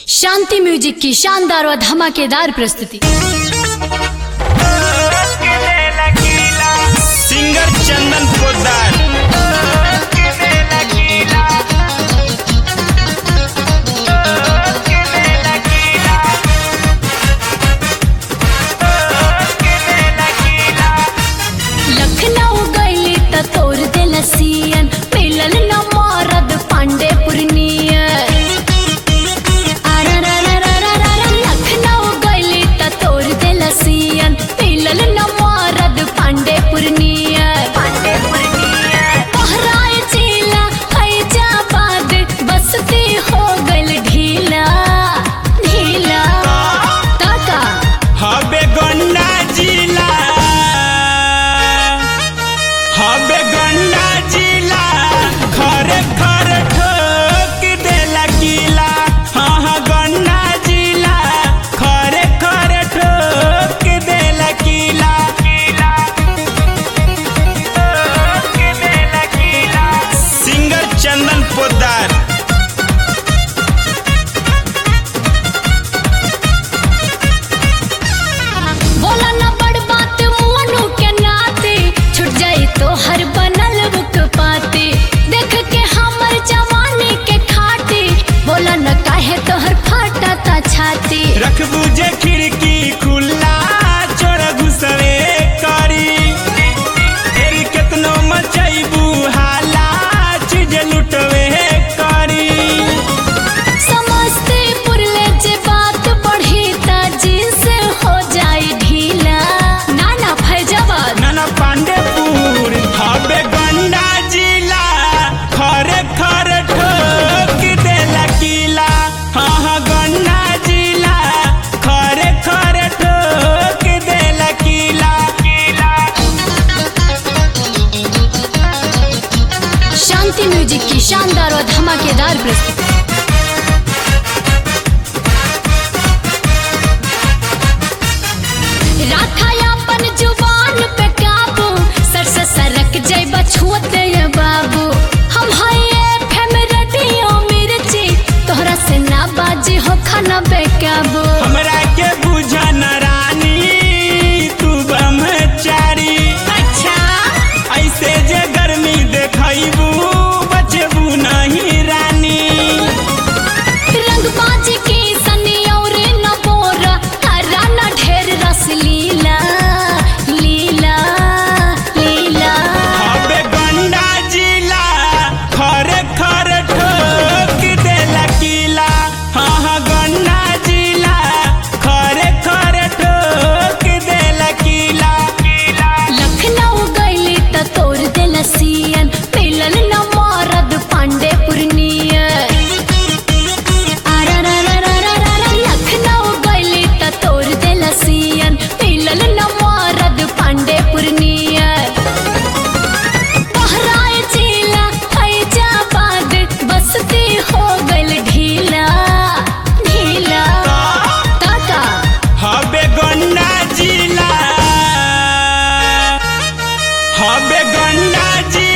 शांति music की शानदार व धमाकेदार प्रस्तुति सिंगर चंदन पोदार लखनऊ गईली त तोर दिल सियन मिलल न मारद पांडे पुरनियन लखनऊ गईली त तोर दिल सियन मिलल न मारद पांडे पुरनियन बहराए जिला फैजाबाद बसती हो गइल ढीला ढीला ताका हबे गन्ना जिला हबे गन्ना जिला खरे खरे ठोक देला किला हाँ हाँ गन्ना जिला खरे खरे ठोक देला किला सिंगर चंदन पोदार बोला ना बड़ बात मुअनु के नाते छुट जाई तो हर बनल रुक पाते देख के हमर जवानी के खाते बोला न काहे तोहर फाटा ता छाती रखबू जे खिड़की खुला चोर घुसवे करी फेर केतनो मचैबू हाला चीज लुटवे करी समस्तीपुर ले जे बात बढ़ी ता जींस हो जाई ढीला ना ना फैजाबाद नाना पांडेपुर हबे गंडा जिला खरे खरे ठोक देला किला हाँ हाँ गंडा जिला खरे खरे ठोक देला किला शांति म्यूजिक की शानदार और धमाकेदार प्रस्तुति राखा अपन जुबान पे काबू सर से सरक जैब छुअते ये बाबू हम हाय फेम रेडियो मिर्ची तोहरा से ना बाजी हो खाना बेकाबू हमरा के बुझा न रानी तू ब्रह्मचारी अच्छा ऐसे जे गर्मी देखैबू बचबू नहीं रानी रंग बाजी की सनी और न बोरा करा न ढेर रस लीला लीला लीला हबे गंडा जिला खरे खरे ठोक देला किला हाँ हाँ गंडा जिला खरे खरे ठोक देला किला लखनऊ गईली त तोर दिल सियन मिलल न मारद पांडे पुरनियन लखनऊ गईली त तोर दिल सियन मिलल न मारद पांडे पुरनियन बहराए जिला फैजाबाद बसती हो गइल ढीला ढीला ताका हबे गंडा जिला हबे गंडा जिला